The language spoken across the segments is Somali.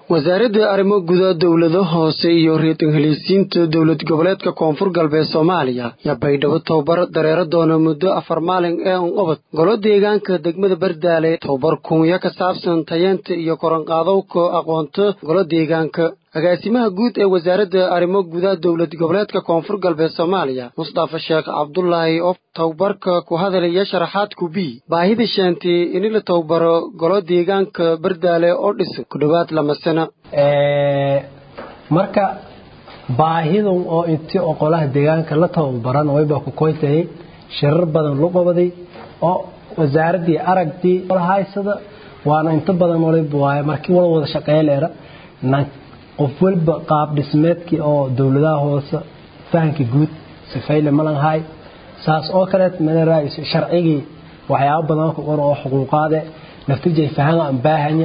wasaaradda arrimo guda dowlado hoose iyo reetan heliisiinta dowlad goboleedka koonfur galbeed soomaaliya yaa baydhabo tababar dareero doona muddo afar maalin ee unqabad golo deegaanka degmada bardaale tababar kunyo ka saabsan tayeenta iyo koranqaadowka aqoonta golo deegaanka agaasimaha guud ee wasaaradda arrimo guda dowlad goboleedka koonfur galbeed soomaaliya mustafa sheekh cabdulaahi oo tababarka ku hadalaya sharaxaadku b baahida sheentay in la tababaro golo deegaanka bardaale oo dhisan ku dhowaad lama sano marka baahidan oo inti oqolaha deegaanka la tababaran wayba ku koytayay shirar badan lu qabaday oo wasaaraddii aragtii haysada waana inta badan waliba waaye markii wala wada shaqeeyleera qof walba qaab dhismeedkii oo dowladaha hoose fahanka guud sifayle malanhay saas oo kaleet maleeraayis sharcigii waxyaabo badan ku qoran oo xuquuqaade naftirjay fahan aan baahanya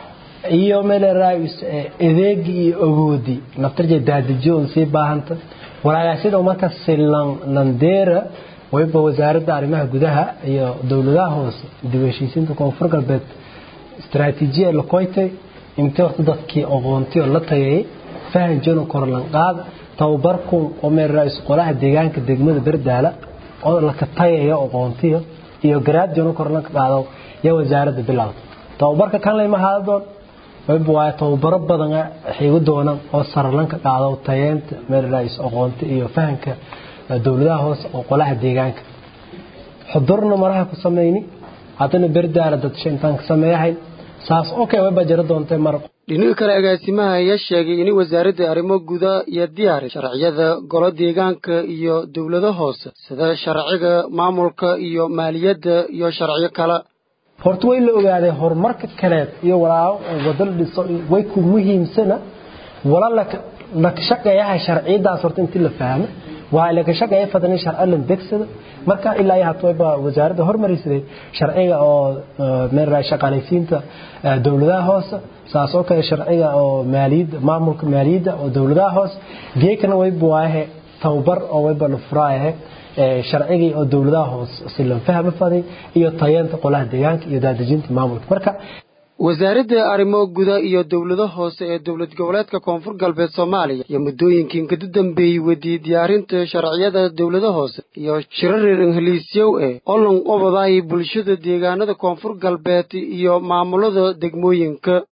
iyo maleeraayis adeegii iyo awoodii naftirjay daadijo on sii baahanta walaagaasida marka silan landeera wayba wasaaradda arrimaha gudaha iyo dowladaha hoose dib u heshiisiinta koonfur galbeed istaraatiijiya la koytay intii horta dadkii aqoontii oo la tagayay fahan jono korlanqaad tababarku oo meeraayis qolaha deegaanka degmada bardaala oo la ka tagayo aqoontiyo iyo garaad jono korlanka qaado ya wasaaradda bilowda tababarka kan lama haadon wayba waa tababaro badan xigu doonaan oo sarlanka qaado tayeenta meeraayis aqoonti iyo fahanka dowladaha hoose oo qolaha deegaanka xudurna maraha ku sameeyni haddana bardaala dad shantaan ka sameeyahay saas okay wayba jira doontay mar dhinaca kale agaasimaha ayaa sheegay in wasaaradda arrimo guda iyo diyaari sharciyada golo deegaanka iyo dowlado hoose sida sharciga maamulka iyo maaliyadda iyo sharciyo kale horta way la ogaaday horumarka kaleed iyo walaa wadal dhiso way ku muhiimsana wala la shaqeeyaha sharciyadaas horta intii la fahmo waa la shaqeeya fadlan sharci la degsada marka ilaa yahay toyba wasaaradda hormarisay sharciga oo meeray shaqaaleysiinta dowladaha hoose saas oo kale sharciga oo maaliyadda maamulka maaliyadda oo dowladaha hoose geekana way buwaahe tababar oo wayba la furaayahay sharcigii oo dowladaha hoose si loo fahmo faday iyo tayeenta qolaha deegaanka iyo daadejinta maamulka marka wasaaradda arrimo guda iyo dowlado hoose ee dowlad goboleedka koonfur galbeed soomaaliya iyo muddooyinkii kada dambeeyey wadiyey diyaarinta sharciyada dowlado hoose iyo shirarir ingiliisyow ee olan obadaay bulshada deegaanada koonfur galbeed iyo maamulada degmooyinka